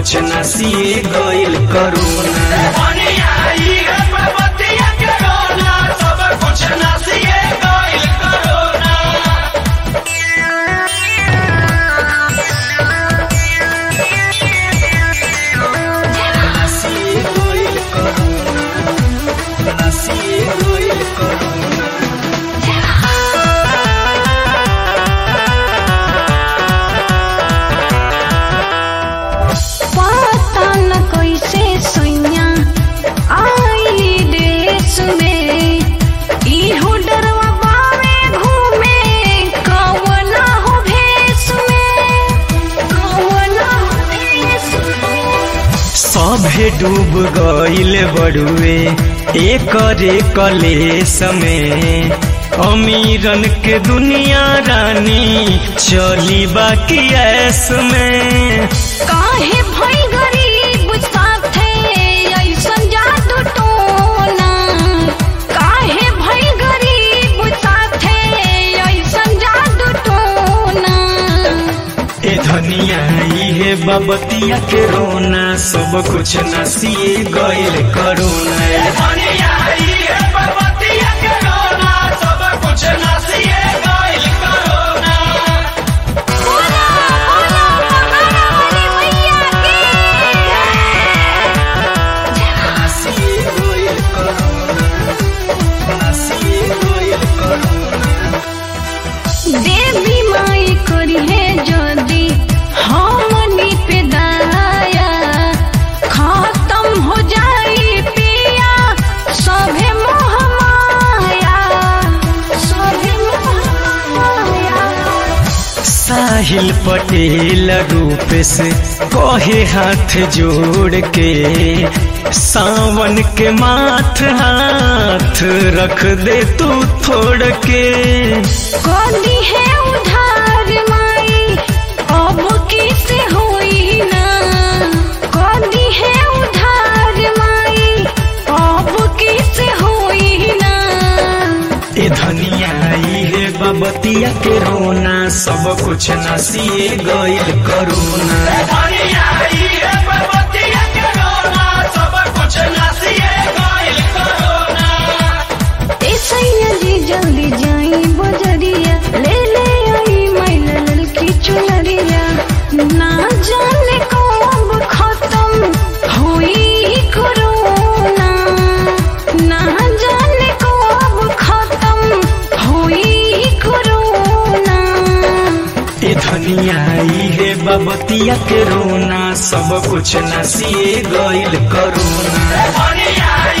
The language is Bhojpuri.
कुछ नसिए गइल करोना नसिए गइल करोना नसिए गइल करोना पता न कैसे सैया आइली देश में इहो डरवा बावे घूमे कवना हो भेष में कवना हो भेष में सभे डूब गइल बड़ुए एकरे कलेस में अमीरन के दुनिया रानी चली बाकी ऐस में काहे भई गरीब साथे ऐसन जादू टोना काहे भई गरीब साथे ऐसन जादू टोना ए धनिया इहे बबतिया के रोना सब कुछ नसिए गइल करोना ए धनिया इहे बबतिया के रोना सब कुछ नसिए गइल करोना बोला बोला महारानी मैया की नसिए गइल करोना नसिए गइल करोना देवी माई करी है जदी हमनी पे दया खत्म हो जाई पिया सभे मोह माया सभे मोह माया साहिल पटेल रूप से कहे हाथ जोड़ के सावन के माथ हाथ रख दे तू थोड़ के कदी है उधार माई अब किसे होई ना कदी है उधार माई अब किसे होई ना ए धनिया इहे बबतिया के रोना सब कुछ नसिए गइल करोना धनिया इहे बबतिया के रोना सब कुछ नसिए गइल करोना ए सैया जी जल्दी जाई बजरिया ले ले आई मैला ललकी चुनरिया ना जाने कब खत्म होई कोरोना ना जाने कब खत्म होई कोरोना ए धनिया इहे बबतिया के रोना सब कुछ नसिए गइल करोना धनिया